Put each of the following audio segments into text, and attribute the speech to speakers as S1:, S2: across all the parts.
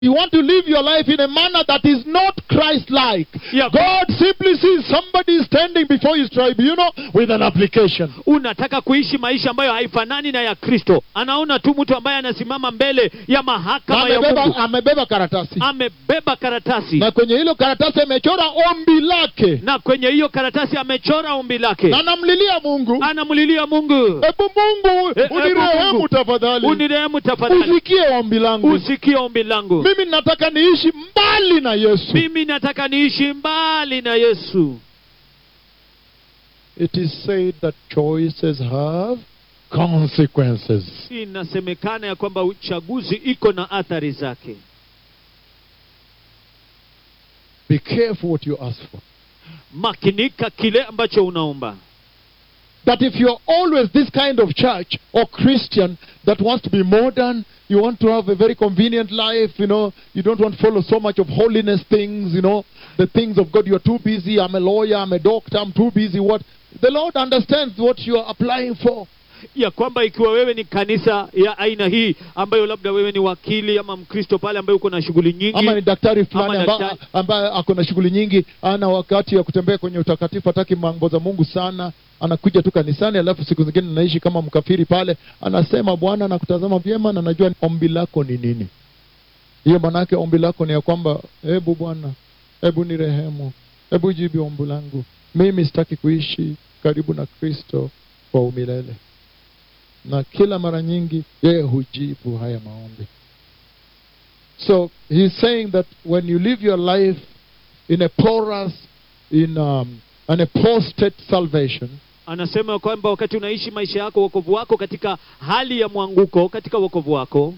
S1: you want to live your life in a manner that is not Christ-like.
S2: Ya-
S1: God simply sees somebody standing before his tribunal with an application.
S2: unataka kuishi maisha ambayo haifanani na ya kristo anaona tu mtu ambaye anasimama mbele ya mahakama ya
S1: Amebeba,
S2: mungu
S1: amebeba karatasi
S2: amebeba karatasi
S1: na kwenye hilo karatasi amechora ombi lake
S2: na kwenye hiyo karatasi amechora ombi lake
S1: na anamlilia Mungu,
S2: anamlilia mungu
S1: hebu Mungu
S2: Eh, hebu
S1: unirehemu
S2: Mungu.
S1: tafadhali,
S2: unirehemu tafadhali
S1: usikie ombi langu.
S2: usikie ombi langu
S1: Mimi nataka niishi mbali na Yesu.
S2: mimi nataka niishi mbali na yesu
S1: It is said that choices have consequences.
S2: inasemekana ya kwamba uchaguzi iko na athari zake
S1: Be careful what you ask for.
S2: makinika kile ambacho unaomba
S1: That if you're always this kind of church or Christian that wants to be modern, you want to have a very convenient life, you know, you don't want to follow so much of holiness things, you know, the things of God, you're too busy, I'm a lawyer, I'm a doctor, I'm too busy, what? The Lord understands what you're applying for.
S2: ya kwamba ikiwa wewe ni kanisa ya aina hii ambayo labda wewe ni wakili ama mkristo pale ambaye uko na shughuli nyingi
S1: ama ni daktari fulani
S2: Ama
S1: amba-
S2: daktari.
S1: ambaye ako na shughuli nyingi ana wakati ya kutembea kwenye utakatifu hataki mambo za mungu sana anakuja tu kanisani alafu siku zingine anaishi kama mkafiri pale anasema bwana nakutazama vyema na najua ombi lako ni nini hiyo maanaake ombi lako ni ya kwamba hebu bwana hebu ni rehemu hebu jibu ombi langu mimi sitaki kuishi karibu na kristo kwa umilele na kila mara nyingi yeye hujibu haya maombi so he's saying that when you live your life in a porous, in um, an apostate salvation,
S2: anasema kwamba wakati unaishi maisha yako wokovu wako katika hali ya mwanguko katika wokovu wako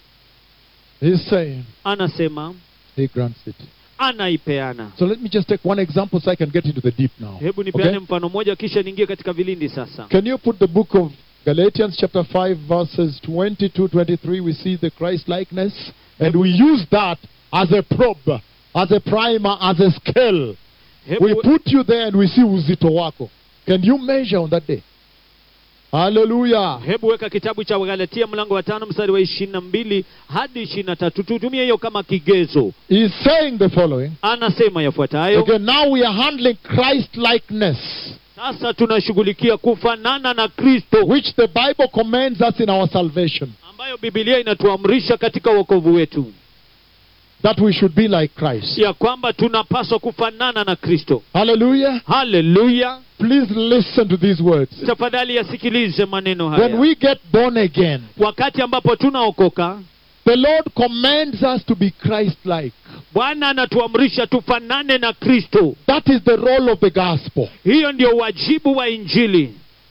S1: he's saying
S2: anasema
S1: he grants it.
S2: anaipeana
S1: So let me just take one example so I can get into the deep now.
S2: hebu nipeane
S1: Okay?
S2: mfano mmoja kisha niingie katika vilindi sasa
S1: Can you put the book of Galatians chapter 5 verses 22 23 we see the Christ likeness and we use that as a probe, as a primer, as a scale. We
S2: hebu,
S1: put you there and we see uzito wako. Can you measure on that day? Hallelujah.
S2: hebu weka kitabu cha galatia mlango wa tano mstari wa ishirini na mbili hadi ishirini na tatu tutumie hiyo kama kigezo
S1: He's saying the following.
S2: anasema yafuatayo
S1: Okay, now we are handling Christ likeness,
S2: sasa tunashughulikia kufanana na kristo
S1: which the Bible commands us in our salvation,
S2: ambayo bibilia inatuamrisha katika wokovu wetu
S1: that we should be like Christ.
S2: ya kwamba tunapaswa kufanana na kristo
S1: Hallelujah.
S2: haleluya
S1: Please listen to these words.
S2: tafadhali yasikilize maneno
S1: When
S2: haya
S1: we get born again,
S2: wakati ambapo tunaokoka
S1: the Lord commands us to be Christ like.
S2: bwana anatuamrisha tufanane na kristo
S1: That is the role of the gospel.
S2: hiyo ndio wajibu wa injili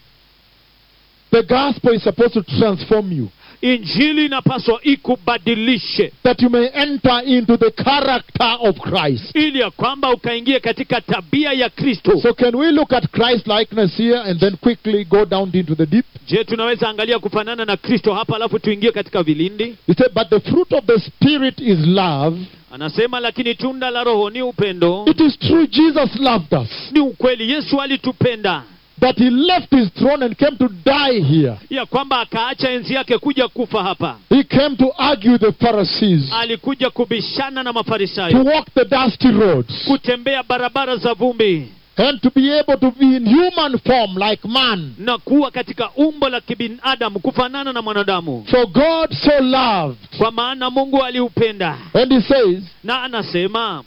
S1: The gospel is supposed to transform you,
S2: injili inapaswa ikubadilishe
S1: that you may enter into the character of Christ.
S2: ili ya kwamba ukaingie katika tabia ya kristo
S1: So, can we look at Christ likeness here and then quickly go down into the deep?
S2: je tunaweza angalia kufanana na kristo hapa alafu tuingie katika vilindi
S1: He said, But the fruit of the Spirit is love.
S2: anasema lakini tunda la roho ni upendo
S1: It is true, Jesus loved us,
S2: ni ukweli yesu alitupenda
S1: that He left His throne and came to die here.
S2: ya kwamba akaacha enzi yake kuja kufa hapa
S1: He came to argue with the Pharisees,
S2: alikuja kubishana na
S1: to
S2: mafarisayo
S1: walk the dusty roads,
S2: kutembea barabara za vumbi
S1: and to be able to be in human form like man.
S2: na kuwa katika umbo la kibinadamu kufanana na mwanadamu
S1: For God so loved.
S2: kwa maana mungu aliupenda
S1: And He says,
S2: na anasema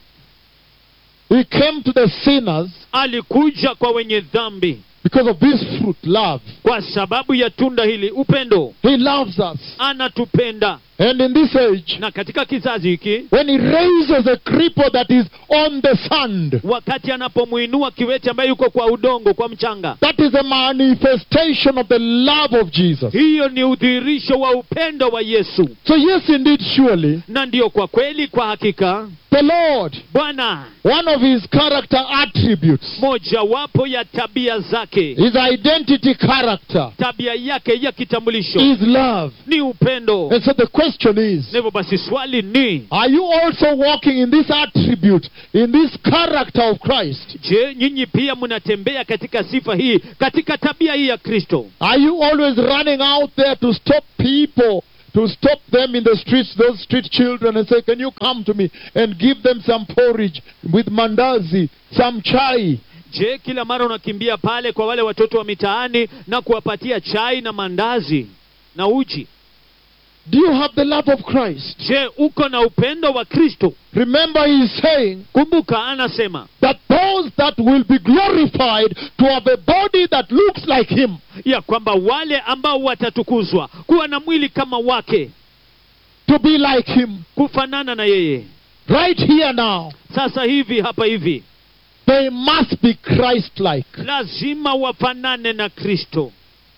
S1: He came to the sinners
S2: alikuja kwa wenye dhambi
S1: because of this fruit, love.
S2: kwa sababu ya tunda hili upendo
S1: He loves us.
S2: anatupenda
S1: And in this age,
S2: na katika kizazi hiki
S1: when He raises a cripple that is on the sand,
S2: wakati anapomwinua kiwete ambaye yuko kwa udongo kwa mchanga
S1: that is a manifestation of the love of Jesus.
S2: hiyo ni udhihirisho wa upendo wa yesu
S1: So, yes, indeed, surely,
S2: na ndiyo kwa kweli kwa hakika
S1: the Lord,
S2: bwana
S1: one of His character attributes,
S2: mojawapo ya tabia zake
S1: His identity character,
S2: tabia yake ya kitambulisho
S1: is love.
S2: ni upendo
S1: And so the question is,
S2: na hivyo basi swali ni
S1: are you also walking in this attribute, in this character of Christ?
S2: je nyinyi pia mnatembea katika sifa hii katika tabia hii ya kristo
S1: Are you always running out there to stop people to stop them in the streets, those street children, and say, Can you come to me and give them some porridge with mandazi, some chai?
S2: je kila mara unakimbia pale kwa wale watoto wa mitaani na kuwapatia chai na mandazi na uji
S1: Do you have the love of Christ?
S2: je uko na upendo wa kristo
S1: Remember, he is saying
S2: kumbuka anasema
S1: that those that will be glorified to have a body that looks like him,
S2: ya kwamba wale ambao watatukuzwa kuwa na mwili kama wake
S1: to be like him,
S2: kufanana na yeye
S1: right here now,
S2: sasa hivi hapa hivi
S1: they must be Christ like.
S2: lazima wafanane na kristo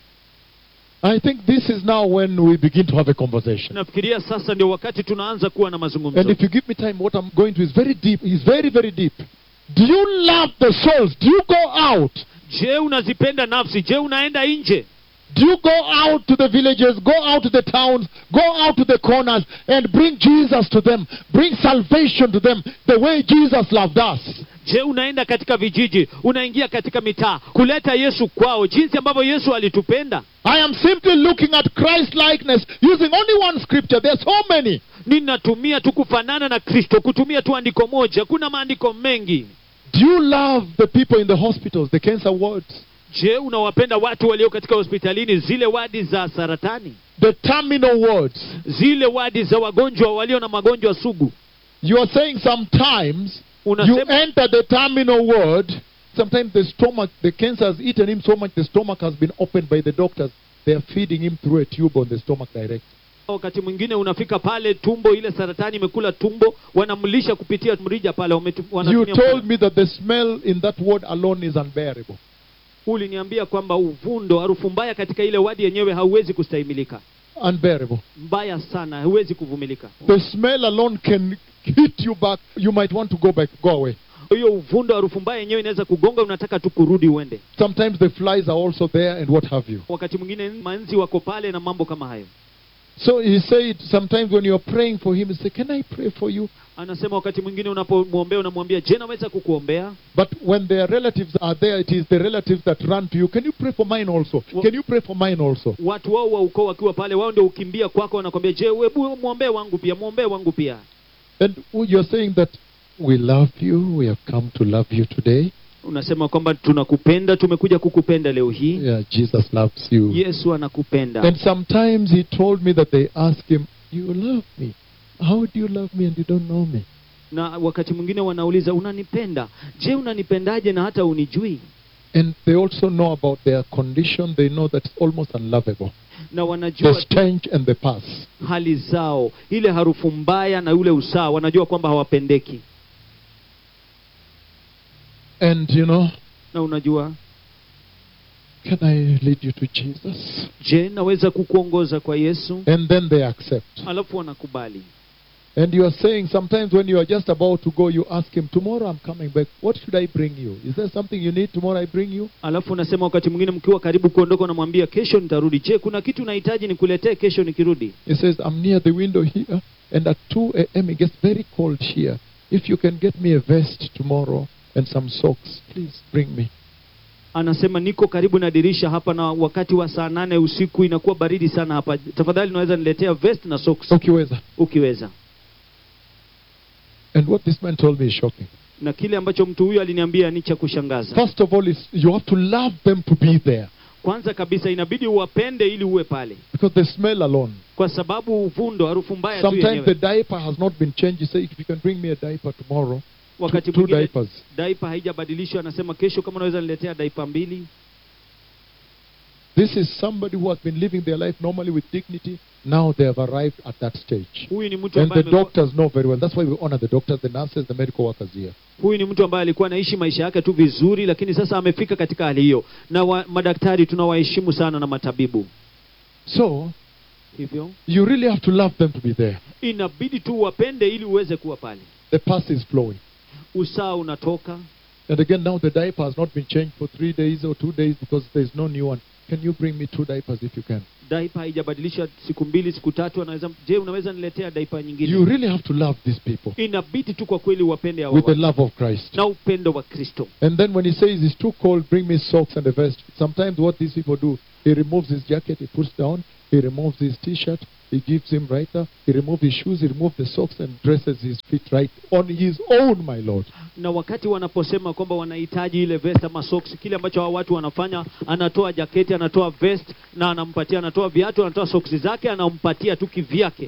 S1: I think this is now when we begin to have a conversation.
S2: nafikiria sasa ndio wakati tunaanza kuwa na
S1: And
S2: mazungumzo
S1: if you give me time, what I'm going to is very deep. Is very, very deep. Do you love the souls? Do you go out?
S2: je unazipenda nafsi je unaenda nje
S1: Do you go out to the villages, go out to the towns, go out to the corners and bring Jesus to them? Bring salvation to them the way Jesus loved us.
S2: je unaenda katika vijiji unaingia katika mitaa kuleta yesu kwao jinsi ambavyo yesu alitupenda
S1: I am simply looking at Christ likeness using only one scripture. There are so many.
S2: ninatumia tu kufanana na kristo kutumia tu andiko moja kuna maandiko mengi
S1: Do you love the people in the hospitals, the cancer wards,
S2: je unawapenda watu walio katika hospitalini zile wadi za saratani
S1: the terminal wards?
S2: zile wadi za wagonjwa walio na magonjwa sugu
S1: You are saying sometimes you
S2: unasema
S1: enter the terminal ward. Sometimes the stomach, the cancer has eaten him so much, the stomach has been opened by the doctors. They are feeding him through a tube on the stomach direct.
S2: wakati mwingine unafika pale tumbo ile saratani imekula tumbo wanamlisha kupitia mrija pale wametu-
S1: You
S2: wanatumia
S1: told
S2: mkono.
S1: me that the smell in that ward alone is unbearable.
S2: uliniambia kwamba uvundo harufu mbaya katika ile wadi yenyewe hauwezi kustahimilika
S1: Unbearable.
S2: mbaya sana hauwezi kuvumilika
S1: The smell alone can hit you back. You might want to go back, go away.
S2: hiyo uvundo harufu mbaya yenyewe inaweza kugonga unataka tu kurudi uende
S1: Sometimes the flies are also there and what have you.
S2: wakati mwingine manzi wako pale na mambo kama hayo
S1: So he said, sometimes when you're praying for him, he said, Can I pray for you?
S2: anasema wakati mwingine unapomwombea unamwambia je naweza kukuombea
S1: But when their relatives are there, it is the relatives that run to you. Can you pray for mine also?
S2: Wha-
S1: Can you pray for mine also?
S2: watu wao wa ukoo wakiwa pale wao ndio ukimbia kwako wanakwambia je webu mwombee wangu pia mwombee wangu pia
S1: And you're saying that we love you, we have come to love you today.
S2: unasema kwamba tunakupenda tumekuja kukupenda leo hii
S1: Yeah, Jesus loves you.
S2: yesu anakupenda
S1: And sometimes he told me that they ask him, You love me. How do you love me and you don't know me?
S2: na wakati mwingine wanauliza unanipenda je unanipendaje na hata unijui
S1: And they also know about their condition. They know that it's almost unlovable.
S2: na
S1: The
S2: wanajua
S1: stench and the pus.
S2: hali zao ile harufu mbaya na ule usaa wanajua kwamba hawapendeki
S1: And you know,
S2: na unajua
S1: can I lead you to Jesus?
S2: je naweza kukuongoza kwa yesu
S1: And then they accept.
S2: alafu wanakubali
S1: And you are saying sometimes when you are just about to go, you ask him, Tomorrow I'm coming back. What should I bring you? Is there something you need tomorrow I bring you?
S2: alafu unasema wakati mwingine mkiwa karibu kuondoka unamwambia kesho nitarudi je kuna kitu unahitaji nikuletee kesho nikirudi
S1: He says, I'm near the window here, and at 2 a.m. it gets very cold here. If you can get me a vest tomorrow and some socks, please bring me.
S2: anasema niko karibu na dirisha hapa na wakati wa saa nane usiku inakuwa baridi sana hapa tafadhali unaweza niletea vest na socks
S1: Ukiweza.
S2: ukiweza
S1: And what this man told me is shocking.
S2: na kile ambacho mtu huyu aliniambia ni cha kushangaza
S1: First of all, is you have to love them to be there
S2: kwanza kabisa inabidi uwapende ili uwe pale
S1: because the smell alone.
S2: kwa sababu uvundo harufu mbaya tu
S1: Sometimes the
S2: yenyewe
S1: diaper has not been changed. You say, if you can bring me a diaper tomorrow, two,
S2: wakati
S1: two
S2: mwingine
S1: diapers.
S2: daipa haijabadilishwa anasema kesho kama unaweza niletea daipa mbili
S1: This is somebody who has been living their life normally with dignity. Now they have arrived at that stage.
S2: huyu ni mtu
S1: And
S2: ambaye
S1: the
S2: amekuwa-
S1: doctors know very well. That's why we honor the doctors, the nurses, the medical workers here.
S2: huyu ni mtu ambaye alikuwa anaishi maisha yake tu vizuri lakini sasa amefika katika hali hiyo na wa, madaktari tunawaheshimu sana na matabibu
S1: So,
S2: hivyo
S1: you really have to love them to be there.
S2: inabidi tu wapende ili uweze kuwa pale
S1: The pus is flowing.
S2: usaa unatoka
S1: And again, now the diaper has not been changed for three days or two days because there's no new one. Can you bring me two diapers if you can?
S2: daipa haijabadilishwa siku mbili siku tatu anaweza je unaweza niletea daipa nyingine
S1: You really have to love these people
S2: inabidi tu kwa kweli wapende hawa
S1: with the
S2: watu.
S1: love of Christ.
S2: na upendo wa kristo
S1: And then when he says it's too cold, bring me socks and a vest. Sometimes what these people do, he removes his jacket, he puts down, he removes his t-shirt, He gives him right now. He removes his shoes, he removes the socks, and dresses his feet right on his own, my Lord.
S2: na wakati wanaposema kwamba wanahitaji ile vest ama socks kile ambacho hawa watu wanafanya anatoa jaketi anatoa vest na anampatia anatoa viatu anatoa soksi zake anampatia tu kivyake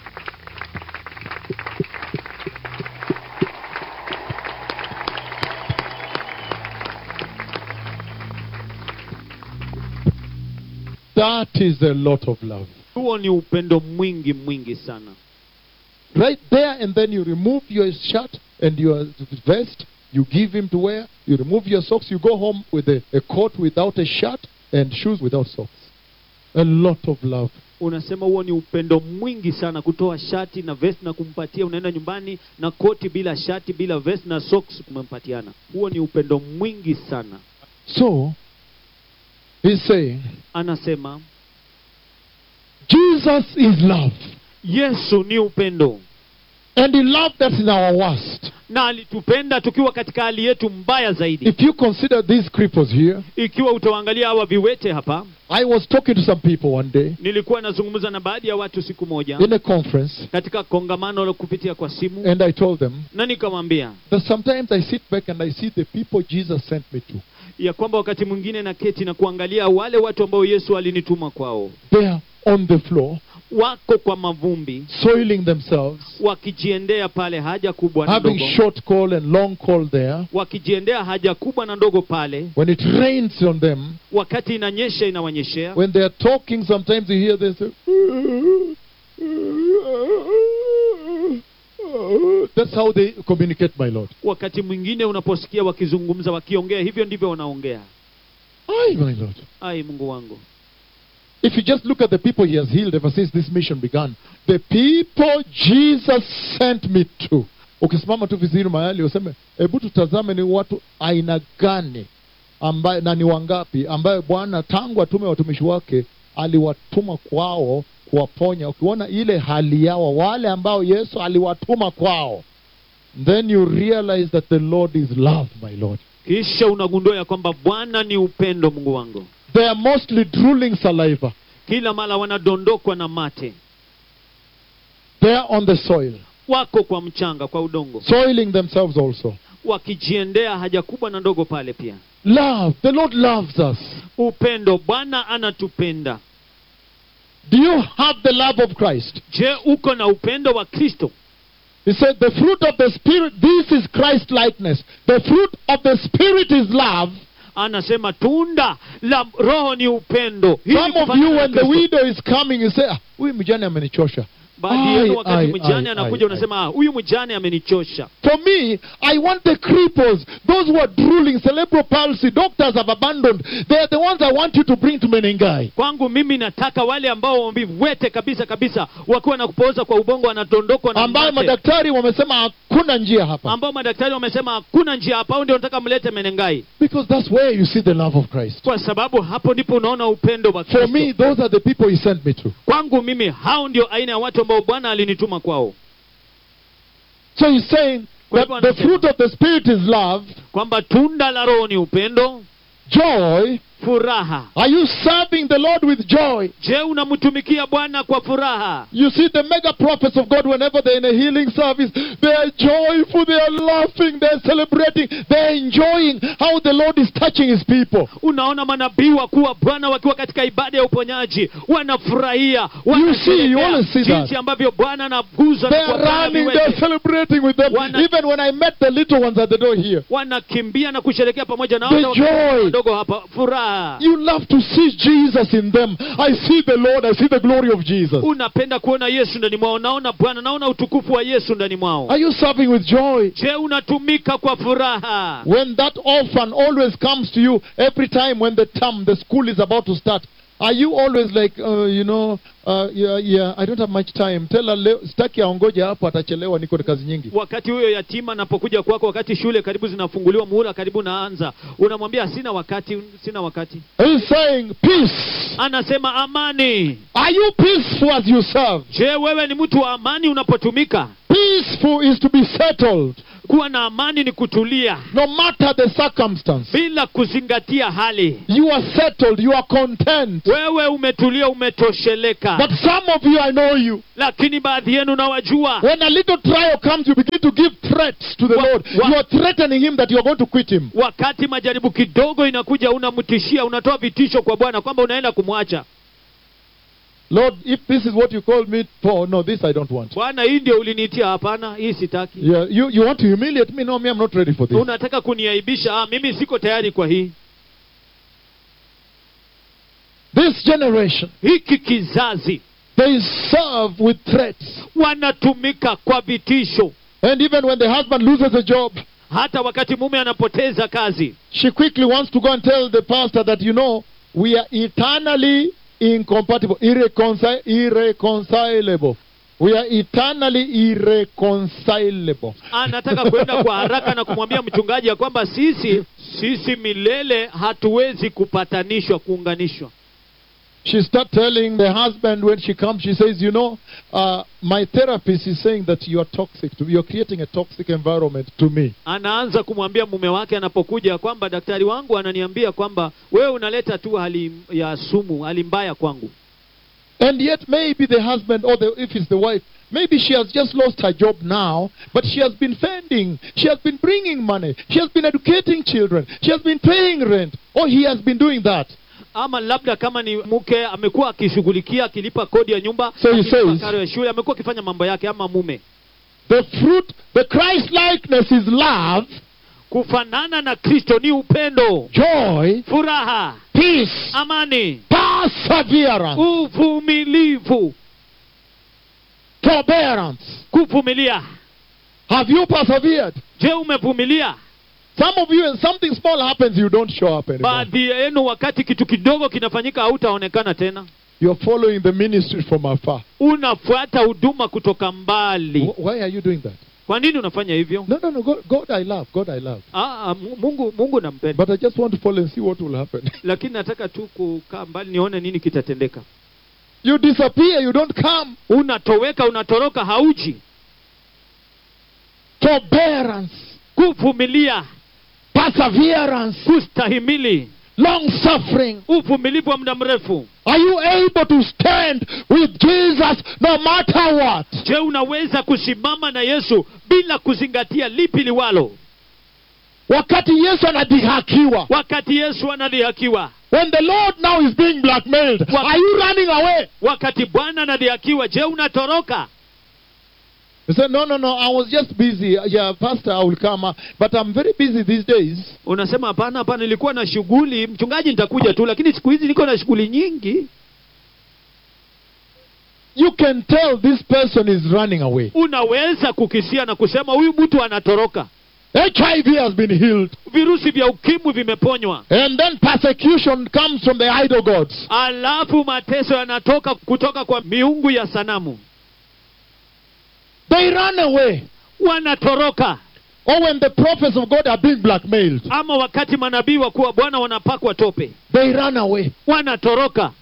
S1: That is a lot of love.
S2: huo ni upendo mwingi mwingi sana
S1: Right there, and then you remove your shirt and your vest, you give him to wear, you remove your socks, you go home with a, a coat without a shirt and shoes without socks. A lot of love.
S2: unasema huo ni upendo mwingi sana kutoa shati na vest na kumpatia unaenda nyumbani na koti bila shati bila vest na socks kumempatiana huo ni upendo mwingi sana
S1: So, he's saying,
S2: anasema
S1: Jesus is love.
S2: yesu ni upendo
S1: And he loved us in our worst.
S2: na alitupenda tukiwa katika hali yetu mbaya zaidi
S1: If you consider these cripples here,
S2: ikiwa utawaangalia hawa viwete hapa
S1: I was talking to some people one day
S2: nilikuwa nazungumza na baadhi ya watu siku moja
S1: in a conference,
S2: katika kongamano la kupitia kwa simu
S1: and I told them
S2: na nikamwambia
S1: that sometimes I sit back and I see the people Jesus sent me to.
S2: ya kwamba wakati mwingine na keti na kuangalia wale watu ambao yesu alinituma kwao
S1: They are on the floor,
S2: wako kwa mavumbi
S1: soiling themselves,
S2: wakijiendea pale haja kubwa na
S1: having
S2: ndogo
S1: short call and long call there.
S2: wakijiendea haja kubwa na ndogo pale
S1: When it rains on them,
S2: wakati inanyesha inawanyeshea
S1: when they are talking, sometimes you hear them say, That's how they communicate, my Lord.
S2: wakati mwingine unaposikia wakizungumza wakiongea hivyo ndivyo wanaongea
S1: Aye, my Lord.
S2: ai mungu wangu
S1: If you just look at the people he has healed ever since this mission began, the people Jesus sent me to. Ukisimama tu vizuri mahali useme, hebu tutazame ni watu aina gani ambaye na ni wangapi ambaye Bwana tangu atume watumishi wake aliwatuma kwao kuwaponya. Ukiona ile hali yao, wale ambao Yesu aliwatuma kwao, then you realize that the Lord is love, my Lord.
S2: kisha unagundua ya kwamba bwana ni upendo mungu wangu
S1: They are mostly drooling saliva.
S2: kila mara wanadondokwa na mate
S1: They are on the soil,
S2: wako kwa mchanga kwa udongo
S1: soiling themselves also.
S2: wakijiendea haja kubwa na ndogo pale pia
S1: Love. The Lord loves us.
S2: upendo bwana anatupenda
S1: Do you have the love of Christ?
S2: je uko na upendo wa kristo
S1: He said, The fruit of the Spirit, this is Christ likeness. The fruit of the Spirit is love.
S2: anasema tunda la roho ni upendo Hii ni
S1: Some of
S2: kufanana
S1: you,
S2: na
S1: when the
S2: Kristo.
S1: widow is coming, you say, "Ah, huyu mjane amenichosha.
S2: baadhi
S1: Ai,
S2: yenu wakati
S1: ai,
S2: mjane
S1: ai,
S2: anakuja
S1: ai,
S2: unasema "Ah, huyu mjane amenichosha
S1: For me, I want the cripples, those who are drooling, cerebral palsy, doctors have abandoned. They are the ones I want you to bring to Menengai.
S2: kwangu mimi nataka wale ambao viwete kabisa kabisa wakiwa na kupooza kwa ubongo wanadondokwa na
S1: ambayo
S2: mate.
S1: madaktari wamesema hakuna njia hapa.
S2: ambao madaktari wamesema hakuna njia hapa au ndio nataka mlete menengai
S1: Because that's where you see the love of Christ.
S2: kwa sababu hapo ndipo unaona upendo wa
S1: For
S2: kristo
S1: me, those are the people he sent me to.
S2: kwangu mimi hao ndio aina ya watu ambao bwana alinituma kwao
S1: So he's saying
S2: Kwa
S1: that
S2: hivyo
S1: the
S2: anasema-
S1: fruit of the Spirit is love,
S2: kwamba tunda la roho ni upendo
S1: joy.
S2: furaha
S1: Are you serving the Lord with joy?
S2: je unamtumikia bwana kwa furaha
S1: You see, the mega prophets of God, whenever they're in a healing service, they are joyful, they are laughing, they're celebrating, they're enjoying how the Lord is touching his people.
S2: unaona manabii wakuu wa bwana wakiwa katika ibada ya uponyaji wanafurahia
S1: You see, you
S2: wanasherehekea
S1: always see that.
S2: jinsi ambavyo bwana anaguza
S1: They
S2: na
S1: are
S2: kuwafanya
S1: running,
S2: viwete.
S1: they're celebrating with them.
S2: Wana-
S1: Even when I met the little ones at the door here,
S2: wanakimbia na kusherekea pamoja na
S1: The
S2: wale watoto
S1: joy.
S2: wadogo hapa furaha
S1: you love to see Jesus in them. I see the Lord, I see the glory of Jesus.
S2: unapenda kuona yesu ndani mwao naona bwana naona utukufu wa yesu ndani mwao
S1: Are you serving with joy?
S2: je unatumika kwa furaha
S1: When that orphan always comes to you every time when the term, the school is about to start, are you always like, uh, you know, uh, yeah, yeah, I don't have much time. Tell her, leo, sitaki aongoje hapo, atachelewa, niko na kazi nyingi.
S2: wakati huyo yatima anapokuja kwako wakati shule karibu zinafunguliwa muhula karibu naanza unamwambia sina wakati sina wakati
S1: He's saying, peace.
S2: anasema amani
S1: Are you peaceful as you serve?
S2: je wewe ni mtu wa amani unapotumika
S1: Peaceful is to be settled.
S2: kuwa na amani ni kutulia
S1: no matter the circumstance.
S2: bila kuzingatia hali
S1: You are settled, you are content.
S2: wewe umetulia umetosheleka
S1: But some of you, I know you.
S2: lakini baadhi yenu nawajua
S1: When a little trial comes, you begin to give threats to the
S2: Wa-
S1: Lord.
S2: wa-
S1: You are threatening Him that you are going to quit Him.
S2: wakati majaribu kidogo inakuja unamtishia unatoa vitisho kwa bwana kwamba unaenda kumwacha
S1: Lord, if this is what you called me for, no, this I don't want.
S2: bwana hii ndio uliniitia hapana hii sitaki
S1: Yeah, you, you want to humiliate me? No, me, I'm not ready for this.
S2: unataka kuniaibisha ah, mimi siko tayari kwa hii
S1: This generation,
S2: hiki kizazi
S1: they serve with threats.
S2: wanatumika kwa vitisho
S1: And even when the husband loses a job,
S2: hata wakati mume anapoteza kazi
S1: she quickly wants to go and tell the pastor that, you know, we are eternally incompatible, irreconci- irreconcilable. We are eternally irreconcilable.
S2: anataka kwenda kwa haraka na kumwambia mchungaji ya kwamba sisi sisi milele hatuwezi kupatanishwa kuunganishwa
S1: She start telling the husband when she comes, she says, you know, uh, my therapist is saying that you are toxic to me. You're creating a toxic environment to me.
S2: anaanza kumwambia mume wake anapokuja kwamba daktari wangu ananiambia kwamba wewe unaleta tu hali ya sumu hali mbaya kwangu
S1: And yet maybe the husband or the, if it's the wife, maybe she has just lost her job now, but she has been fending. She has been bringing money. She has been educating children. She has been paying rent. Or he has been doing that.
S2: ama labda kama ni mke amekuwa akishughulikia akilipa kodi ya nyumba
S1: So he
S2: akilipa
S1: says-
S2: karo ya shule amekuwa akifanya mambo yake ama mume
S1: The fruit, the Christ likeness is love,
S2: kufanana na kristo ni upendo
S1: joy,
S2: furaha
S1: peace,
S2: amani
S1: perseverance,
S2: uvumilivu
S1: forbearance.
S2: kuvumilia
S1: Have you persevered?
S2: je umevumilia
S1: Some of you, when something small happens, you don't show up anymore.
S2: baadhi yenu wakati kitu kidogo kinafanyika hautaonekana tena
S1: You're following the ministry from afar.
S2: unafuata huduma kutoka mbali
S1: Wh- Why are you doing that?
S2: kwa nini unafanya hivyo
S1: No, no, no. God, God I love. God, I love.
S2: ah, ah, Mu- mungu mungu nampenda
S1: But I just want to follow and see what will happen.
S2: lakini nataka tu kukaa mbali nione nini kitatendeka
S1: you disappear, you don't come.
S2: unatoweka unatoroka hauji
S1: Forbearance,
S2: kuvumilia
S1: perseverance,
S2: kustahimili
S1: long suffering.
S2: uvumilivu wa muda mrefu
S1: Are you able to stand with Jesus no matter what?
S2: je unaweza kusimama na yesu bila kuzingatia lipi liwalo
S1: Wakati Yesu anadhihakiwa.
S2: wakati yesu anadhihakiwa
S1: When the Lord now is being blackmailed,
S2: Wa-
S1: are you running away?
S2: wakati bwana anadhihakiwa je unatoroka
S1: He said, No, no, no, I was just busy. Yeah, Pastor, I will come. uh, But I'm very busy these days.
S2: unasema hapana hapana nilikuwa na shughuli mchungaji nitakuja tu lakini siku hizi niko na shughuli nyingi
S1: You can tell this person is running away.
S2: unaweza kukisia na kusema huyu mtu anatoroka
S1: HIV has been healed.
S2: virusi vya ukimwi vimeponywa
S1: And then persecution comes from the idol gods.
S2: alafu mateso yanatoka kutoka kwa miungu ya sanamu
S1: They run away.
S2: wanatoroka
S1: Or when the prophets of God are being blackmailed,
S2: ama wakati manabii wakuu wa bwana wanapakwa tope
S1: they run away.
S2: wanatoroka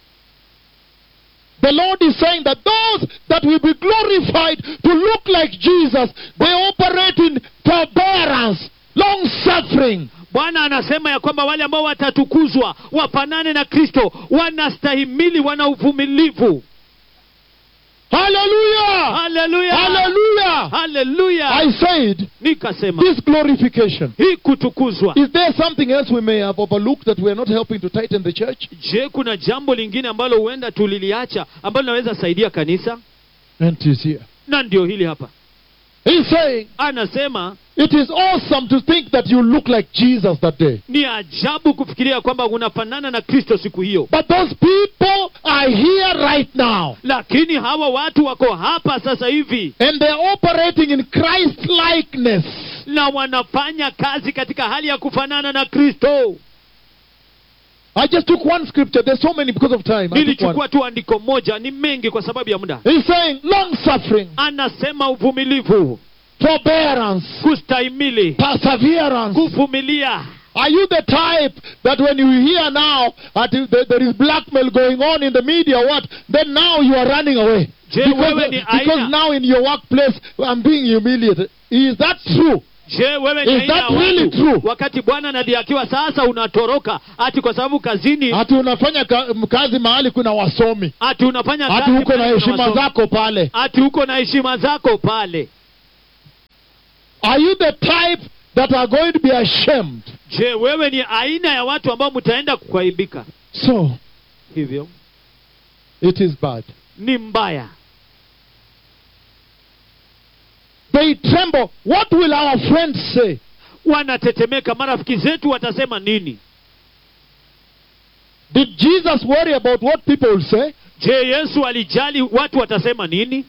S1: The Lord is saying that those that will be glorified to look like Jesus, they operate in forbearance, long suffering.
S2: bwana anasema ya kwamba wale ambao watatukuzwa wafanane na kristo wanastahimili wana uvumilivu
S1: Hallelujah!
S2: haleluya
S1: Hallelujah!
S2: haleluya
S1: I said,
S2: nikasema
S1: this glorification.
S2: hii kutukuzwa
S1: Is there something else we may have overlooked that we are not helping to tighten the church?
S2: je kuna jambo lingine ambalo huenda tuliliacha ambalo linaweza saidia kanisa
S1: And it is here.
S2: na ndio hili hapa
S1: He's saying,
S2: anasema
S1: it is awesome to think that you look like Jesus that day.
S2: ni ajabu kufikiria kwamba unafanana na kristo siku hiyo
S1: But those people are here right now.
S2: lakini hawa watu wako hapa sasa hivi
S1: And they're operating in Christ likeness.
S2: na wanafanya kazi katika hali ya kufanana na kristo
S1: I just took one scripture. There's so many because of time. I took one.
S2: nilichukua tu andiko moja ni mengi kwa sababu ya muda
S1: He's saying long suffering,
S2: anasema uvumilivu
S1: forbearance,
S2: kustahimili
S1: perseverance,
S2: kuvumilia
S1: Are you the type that when you hear now that there there is blackmail going on in the media, what? Then now you are running away.
S2: Je,
S1: Because,
S2: wewe ni
S1: because
S2: aina-
S1: now in your workplace, I'm being humiliated. Is that true?
S2: je wewe ni
S1: Is
S2: aina ya
S1: that really
S2: watu
S1: true?
S2: wakati bwana anadhihakiwa sasa unatoroka ati kwa sababu kazini
S1: Hati unafanya ka, kazi mahali kuna wasomi,
S2: ati unafanya
S1: hati
S2: kazi
S1: uko na
S2: mahali kuna
S1: heshima
S2: wasomi.
S1: zako pale.
S2: ati uko na heshima zako pale
S1: Are you the type that are going to be ashamed?
S2: je wewe ni aina ya watu ambao mtaenda kuaibika
S1: So,
S2: hivyo
S1: it is bad.
S2: ni mbaya
S1: They tremble. What will our friends say?
S2: wanatetemeka marafiki zetu watasema nini
S1: Did Jesus worry about what people will say?
S2: je yesu alijali watu watasema nini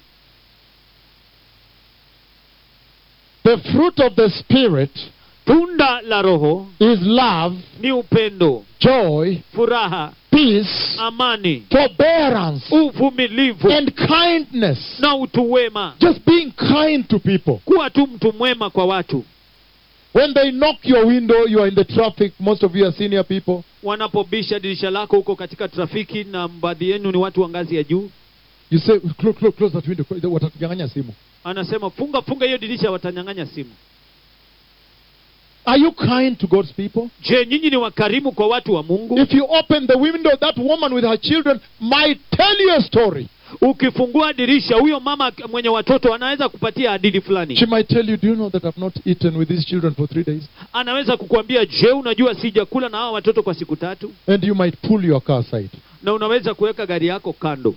S1: The fruit of the Spirit
S2: tunda la roho
S1: is love,
S2: ni upendo
S1: joy,
S2: furaha
S1: peace,
S2: amani
S1: forbearance,
S2: uvumilivu
S1: and kindness.
S2: na utu wema
S1: Just being kind to people.
S2: kuwa tu mtu mwema kwa watu
S1: When they knock your window, you are in the traffic. Most of you are senior people.
S2: wanapobisha dirisha lako huko katika trafiki na baadhi yenu ni watu wa ngazi ya juu
S1: You say, close, close, close that window. Watatunyang'anya simu.
S2: anasema funga funga hiyo dirisha watanyang'anya simu
S1: Are you kind to God's people?
S2: je nyinyi ni wakarimu kwa watu wa mungu
S1: If you open the window, that woman with her children might tell you a story.
S2: ukifungua dirisha huyo mama mwenye watoto anaweza kupatia hadithi
S1: She
S2: fulani
S1: might tell you, Do you know that I've not eaten with these children for three days?
S2: anaweza kukuambia je unajua sijakula na hawa watoto kwa siku tatu
S1: And you might pull your car aside.
S2: na unaweza kuweka gari yako kando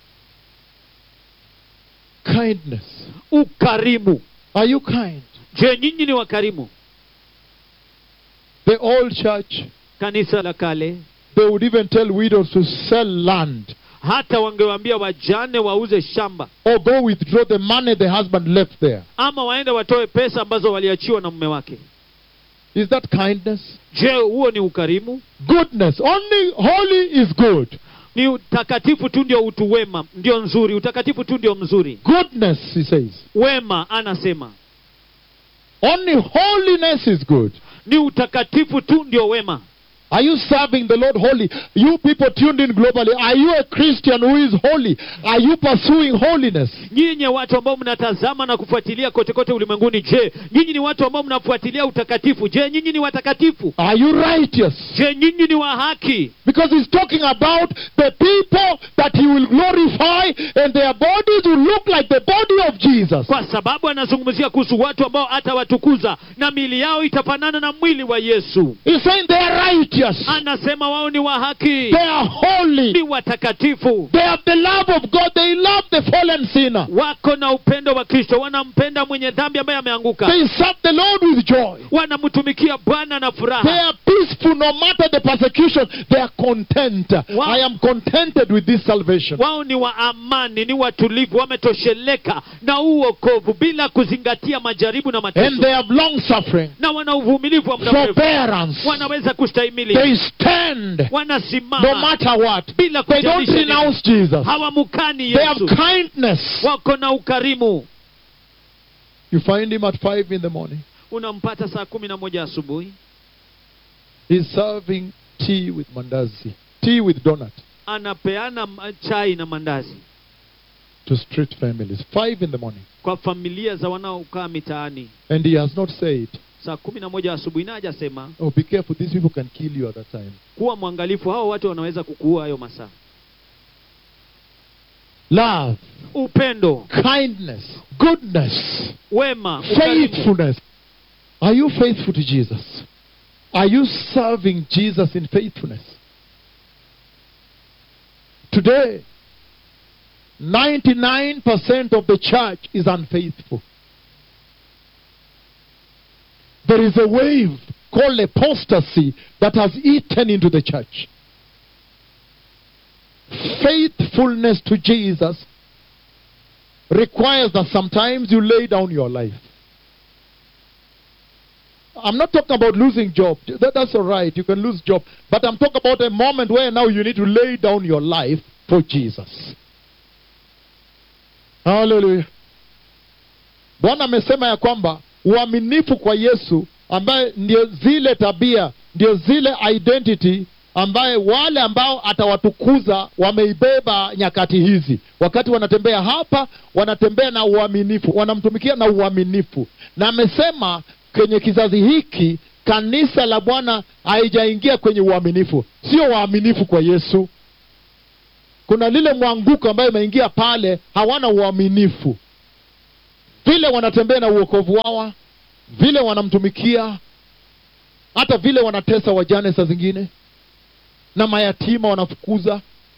S1: Kindness.
S2: ukarimu
S1: Are you kind?
S2: je nyinyi ni wakarimu
S1: The old church,
S2: kanisa la kale
S1: they would even tell widows to sell land
S2: hata wangewaambia wajane wauze shamba
S1: or go withdraw the money the husband left there.
S2: ama waende watoe pesa ambazo waliachiwa na mume wake
S1: Is that kindness?
S2: je huo ni ukarimu
S1: Goodness. Only holy is good.
S2: ni utakatifu tu ndio utu wema ndio nzuri utakatifu tu ndio mzuri
S1: Goodness, he says.
S2: wema anasema
S1: Only holiness is good.
S2: ni utakatifu tu ndio wema
S1: Are you serving the Lord holy? You people tuned in globally, are you a Christian who is holy? Are you pursuing holiness?
S2: nyinyi watu ambao mnatazama na kufuatilia kote kote ulimwenguni je nyinyi ni watu ambao mnafuatilia utakatifu je nyinyi ni watakatifu
S1: Are you righteous?
S2: je nyinyi ni wa haki
S1: Because he's talking about the people that he will glorify and their bodies will look like the body of Jesus.
S2: kwa sababu anazungumzia kuhusu watu ambao atawatukuza na mili yao itafanana na mwili wa yesu
S1: He's saying they are righteous.
S2: anasema wao ni wa haki
S1: They are holy.
S2: ni watakatifu
S1: They have the love of God. They love the fallen sinner.
S2: wako na upendo wa kristo wanampenda mwenye dhambi ambaye ameanguka
S1: They serve the Lord with joy.
S2: wanamtumikia bwana na
S1: They
S2: furaha
S1: are peaceful no matter the persecution. They are content.
S2: Wow.
S1: I am contented with this salvation.
S2: wao ni wa amani ni watulivu wametosheleka na huu wokovu bila kuzingatia majaribu na
S1: And
S2: mateso
S1: they have long suffering,
S2: na wana uvumilivu wa muda mrefu
S1: forbearance.
S2: wanaweza kustahimili
S1: They stand no
S2: wanasimama
S1: matter what.
S2: bila
S1: They don't
S2: kujalisha nini.
S1: renounce Jesus.
S2: hawamukani
S1: They have
S2: yesu
S1: kindness.
S2: wako na ukarimu
S1: You find him at five in the morning.
S2: unampata saa kumi na moja asubuhi
S1: He's serving tea with mandazi, tea with donut
S2: anapeana ma- chai na mandazi
S1: to street families. Five in the morning.
S2: kwa familia za wanaokaa mitaani
S1: And he has not said,
S2: saa kumi na moja asubuhi na hajasema
S1: Oh, be careful, these people can kill you at that time.
S2: kuwa mwangalifu hao watu wanaweza kukuua hayo masaa
S1: Love,
S2: upendo
S1: kindness, goodness,
S2: wema ukarimu.
S1: faithfulness. Are you faithful to Jesus? Are you serving Jesus in faithfulness? Today, 99% of the church is unfaithful. There is a wave called apostasy that has eaten into the church. Faithfulness to Jesus requires that sometimes you lay down your life. I'm not talking about losing job. That, that's all right. You can lose job. But I'm talking about a moment where now you need to lay down your life for Jesus. Hallelujah. Bwana amesema ya kwamba uaminifu kwa Yesu ambaye ndio zile tabia ndio zile identity ambaye wale ambao atawatukuza wameibeba nyakati hizi wakati wanatembea hapa wanatembea na uaminifu wanamtumikia na uaminifu na amesema kwenye kizazi hiki kanisa la bwana haijaingia kwenye uaminifu sio waaminifu kwa yesu kuna lile mwanguko ambayo imeingia pale hawana uaminifu vile wanatembea na uokovu wao vile wanamtumikia hata vile wanatesa wajane saa zingine na mayatima wanafukuza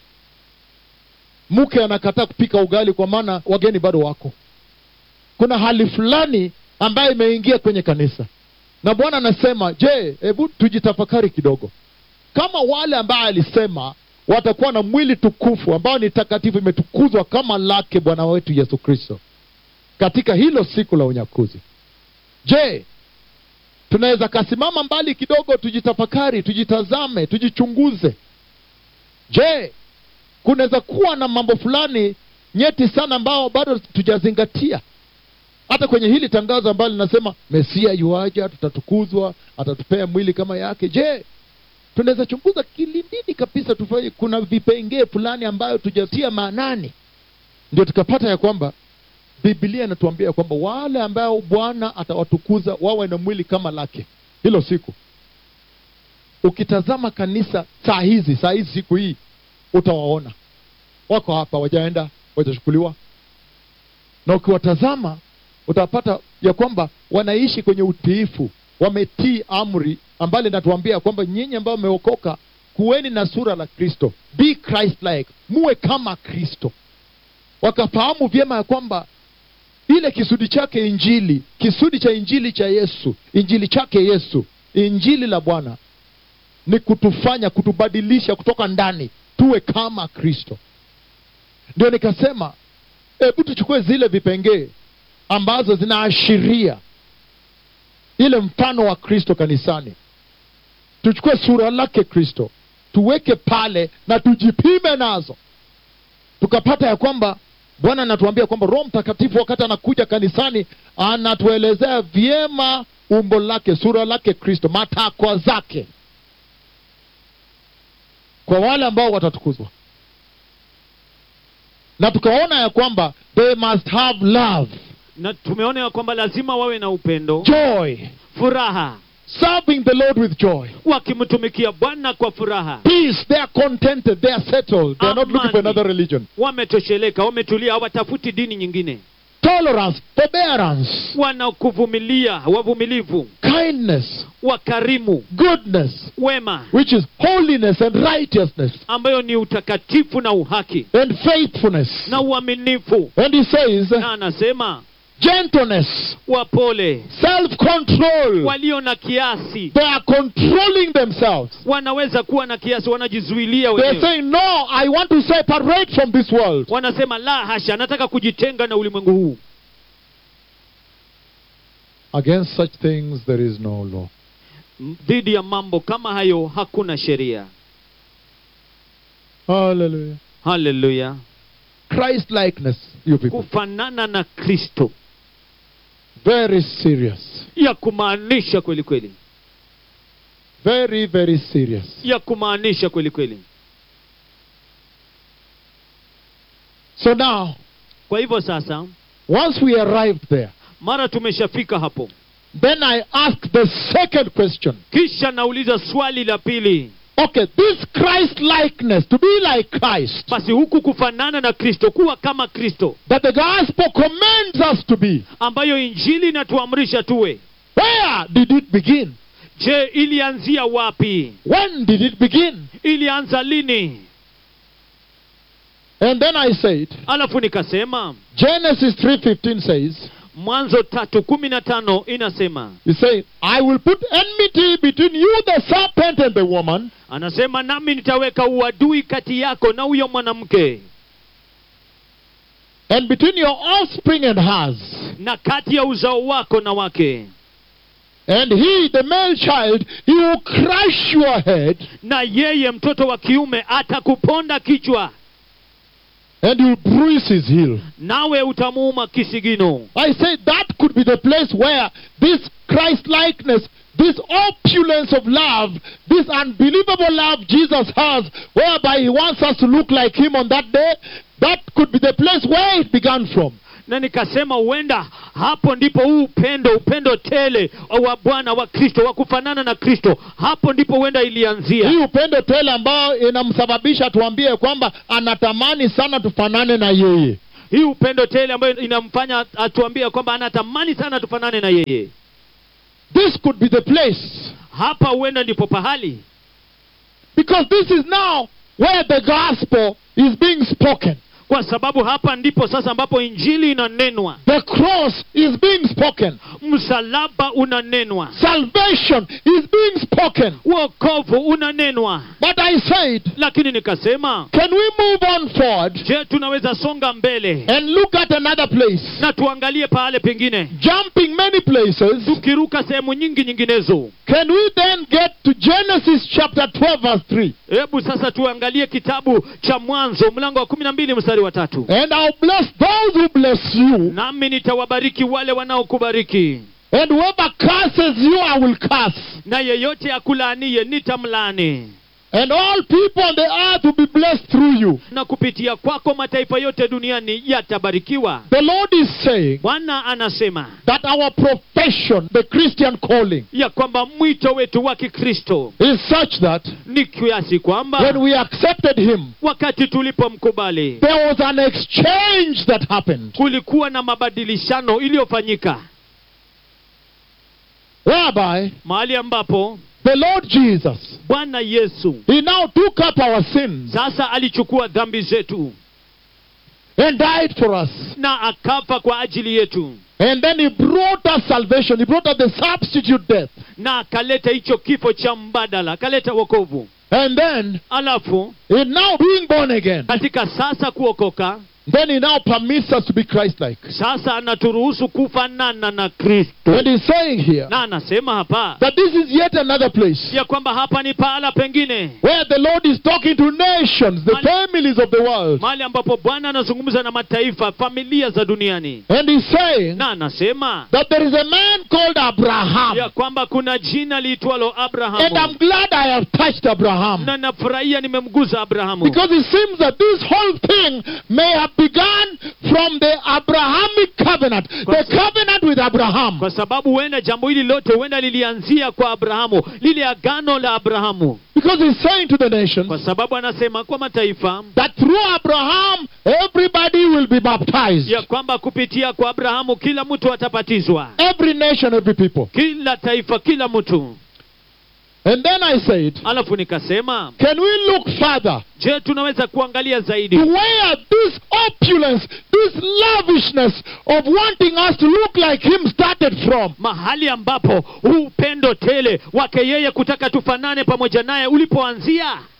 S1: mke anakataa kupika ugali kwa maana wageni bado wako kuna hali fulani ambayo imeingia kwenye kanisa na bwana anasema je hebu tujitafakari kidogo kama wale ambaye alisema watakuwa na mwili tukufu ambao ni takatifu imetukuzwa kama lake bwana wetu yesu kristo katika hilo siku la unyakuzi je tunaweza kasimama mbali kidogo tujitafakari tujitazame tujichunguze je kunaweza kuwa na mambo fulani nyeti sana ambao bado tujazingatia hata kwenye hili tangazo ambalo linasema mesia yuaja tutatukuzwa atatupea mwili kama yake je tunaweza chunguza kilindini kabisa tufanye kuna vipengee fulani ambayo tujatia maanani ndio tukapata ya kwamba biblia inatuambia kwamba wale ambao bwana atawatukuza wawe na mwili kama lake hilo siku ukitazama kanisa saa hizi saa hizi siku hii utawaona wako hapa wajaenda wajachukuliwa na ukiwatazama utapata ya kwamba wanaishi kwenye utiifu wametii amri ambalo linatuambia kwamba nyinyi ambao mmeokoka kuweni na sura la kristo be christ like muwe kama kristo wakafahamu vyema ya kwamba ile kisudi chake injili kisudi cha injili cha yesu injili chake yesu injili la bwana ni kutufanya kutubadilisha kutoka ndani tuwe kama kristo ndio nikasema hebu tuchukue zile vipengee ambazo zinaashiria ile mfano wa kristo kanisani tuchukue sura lake kristo tuweke pale na tujipime nazo tukapata ya kwamba bwana anatuambia kwamba roho mtakatifu wakati anakuja kanisani anatuelezea vyema umbo lake sura lake kristo matakwa zake kwa wale ambao watatukuzwa na tukaona ya kwamba they must have love
S2: na tumeona ya kwamba lazima wawe na upendo
S1: joy
S2: furaha
S1: serving the lord with joy
S2: wakimtumikia bwana kwa furaha
S1: peace they are contented they are settled they are not looking for
S2: Amani.
S1: another religion
S2: wametosheleka wametulia hawatafuti dini nyingine
S1: tolerance forbearance
S2: wanakuvumilia wavumilivu
S1: kindness
S2: wakarimu
S1: goodness
S2: wema
S1: which is holiness and righteousness
S2: ambayo ni utakatifu na uhaki
S1: and faithfulness
S2: na uaminifu
S1: and he says
S2: na anasema
S1: gentleness
S2: wapole
S1: self control
S2: walio na kiasi
S1: they are controlling themselves
S2: wanaweza kuwa na kiasi wanajizuilia
S1: they're
S2: wenyewe
S1: saying no i want to separate from this world
S2: wanasema la hasha nataka kujitenga na ulimwengu huu
S1: against such things there is no law
S2: M- dhidi ya mambo kama hayo hakuna sheria
S1: hallelujah
S2: haleluya
S1: christ likeness you people
S2: kufanana na kristo
S1: very serious
S2: ya kumaanisha kweli kweli
S1: very very serious
S2: ya kumaanisha kweli kweli
S1: so now
S2: kwa hivyo sasa
S1: once we arrived there
S2: mara tumeshafika hapo
S1: then i ask the second question
S2: kisha nauliza swali la pili
S1: okay this christ likeness to be like christ
S2: basi huku kufanana na kristo kuwa kama kristo
S1: that the gospel commands us to be
S2: ambayo injili inatuamrisha tuwe
S1: where did it begin
S2: je ilianzia wapi
S1: when did it begin
S2: ilianza lini
S1: and then i said
S2: alafu nikasema
S1: genesis 3.15 says
S2: mwanzo tatu kumi na tano inasema
S1: he said i will put enmity between you the serpent and the woman
S2: anasema nami nitaweka uadui kati yako na huyo mwanamke
S1: and between your offspring and hers
S2: na kati ya uzao wako na wake
S1: and he the male child he will crush your head
S2: na yeye mtoto wa kiume atakuponda kichwa
S1: and he will bruise his heel
S2: nawe utamuuma kisigino
S1: I say that could be the place where this Christ likeness this opulence of love, this unbelievable love Jesus has, whereby he wants us to look like him on that day, that could be the place where it began from.
S2: na nikasema huenda hapo ndipo huu upendo upendo tele wa bwana wa kristo wa kufanana na kristo hapo ndipo huenda ilianzia
S1: hii upendo tele ambayo inamsababisha tuambie kwamba anatamani sana tufanane na yeye
S2: hii upendo tele ambayo inamfanya atuambie kwamba anatamani sana tufanane na yeye
S1: this could be the place
S2: hapa huenda ndipo pahali
S1: because this is now where the gospel is being spoken
S2: kwa sababu hapa ndipo sasa ambapo injili inanenwa
S1: the cross is being spoken
S2: msalaba unanenwa
S1: salvation is being spoken
S2: wokovu unanenwa
S1: but i said
S2: lakini nikasema
S1: can we move on forward
S2: je tunaweza songa mbele
S1: and look at another place
S2: na tuangalie pahale pengine
S1: jumping many places
S2: tukiruka sehemu nyingi nyinginezo
S1: can we then get to genesis chapter 12 verse 3
S2: hebu sasa tuangalie kitabu cha mwanzo mlango wa kumi na mbili mstari wa tatu
S1: and i'll bless those who bless you
S2: nami nitawabariki wale wanaokubariki
S1: and whoever curses you i will curse
S2: na yeyote akulaanie nitamlaani
S1: and all people on the earth will be blessed through you
S2: na kupitia kwako mataifa yote duniani yatabarikiwa
S1: the lord is saying
S2: bwana anasema
S1: that our profession the christian calling
S2: ya kwamba mwito wetu wa kikristo
S1: is such that
S2: ni kiasi kwamba
S1: when we accepted him
S2: wakati tulipomkubali
S1: there was an exchange that happened
S2: kulikuwa na mabadilishano iliyofanyika
S1: whereby
S2: mahali ambapo
S1: the lord jesus
S2: bwana yesu
S1: he now took up our sins
S2: sasa alichukua dhambi zetu
S1: and died for us
S2: na akafa kwa ajili yetu
S1: and then he brought us salvation he brought us the substitute death
S2: na akaleta hicho kifo cha mbadala akaleta wokovu
S1: and then
S2: alafu
S1: in now being born again
S2: katika sasa kuokoka
S1: then he now permits us to be christ-like
S2: sasa anaturuhusu kufanana na kristo
S1: and he's saying here
S2: na anasema hapa
S1: that this is yet another place
S2: ya kwamba hapa ni pahala pengine
S1: where the lord is talking to nations the
S2: Man-
S1: families of the world
S2: mahali ambapo bwana anazungumza na mataifa familia za duniani
S1: and he's saying
S2: na anasema
S1: that there is a man called abraham
S2: ya kwamba kuna jina liitwalo
S1: and i'm
S2: abrahamu
S1: glad i have touched abraham
S2: na nafurahia nimemguza abrahamu
S1: because it seems that this whole thing may have begun from the abrahamic covenant the covenant with abraham
S2: kwa sababu huenda jambo hili lote huenda lilianzia kwa abrahamu lile agano la abrahamu
S1: because he's saying to the nations
S2: kwa sababu anasema kwa mataifa
S1: that through abraham everybody will be baptized
S2: ya kwamba kupitia kwa abrahamu kila mtu atabatizwa
S1: every nation every people
S2: kila taifa kila mtu
S1: and then i said
S2: alafu nikasema
S1: can we look further
S2: je tunaweza kuangalia zaidi
S1: to where this opulence this lavishness of wanting us to look like him started from
S2: mahali ambapo huu upendo tele wake yeye kutaka tufanane pamoja naye ulipoanzia